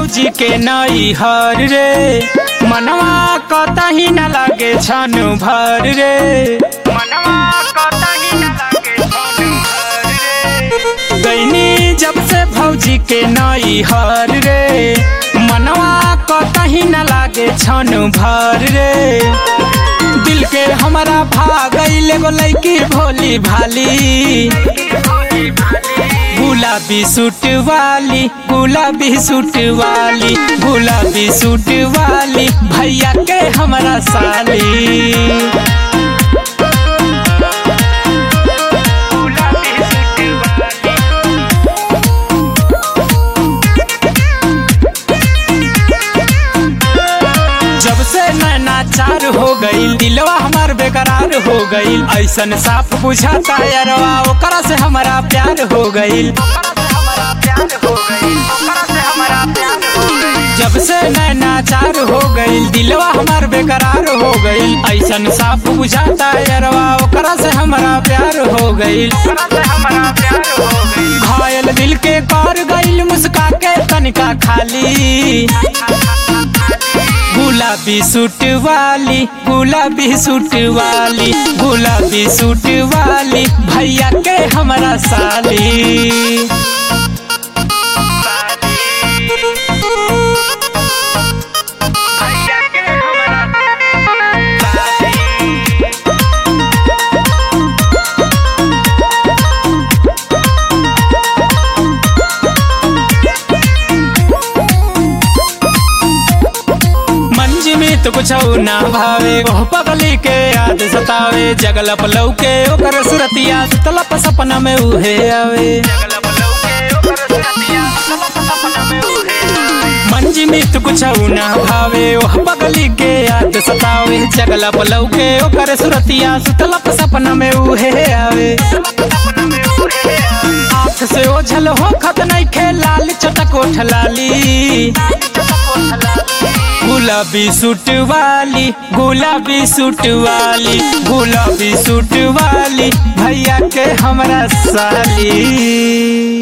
भौजी के नई हर रे मनवा कतही न लागे छन भर रे मनवा कतही न लागे छन भर रे गईनी जब से भौजी के नई हर रे मनवा कतही न लागे छन भर रे दिल के हमारा भागल एगो लैकी भोली भाली गुलाबी सूट वाली गुलाबी सूट वाली गुलाबी सूट वाली भैया के हमारा साली जब से नैना चार हो गईल दिलवा हमार बेकरार हो गईल ऐसन साफ बुझाता यारवा ओकरा से हमारा प्यार हो गईल जब से नैना चार हो गईल दिलवा हमार बेकरार हो गईल ऐसन साफ बुझाता यारवा ओकरा से हमारा प्यार हो गईल घायल दिल के कर गईल मुस्का के तनिका खाली गुलाबी सूट वाली गुलाबी सूट वाली गुलाबी सूट वाली भैया के हमारा साली मंज में तो कुछ ना भावे ओह पगली के याद सतावे जगलप लौके ओकर सुरतिया तलप सपना में उहे आवे मंज में तो कुछ ना भावे ओह पगली के याद सतावे जगलप लौके ओकर सुरतिया सुतलप सपना में उहे आवे आँख से ओझल हो खत नहीं खे लाल चटक ओठ लाली गुलाबी सूट वाली गुलाबी सूट वाली गुलाबी सूट वाली भैया के हमरा साली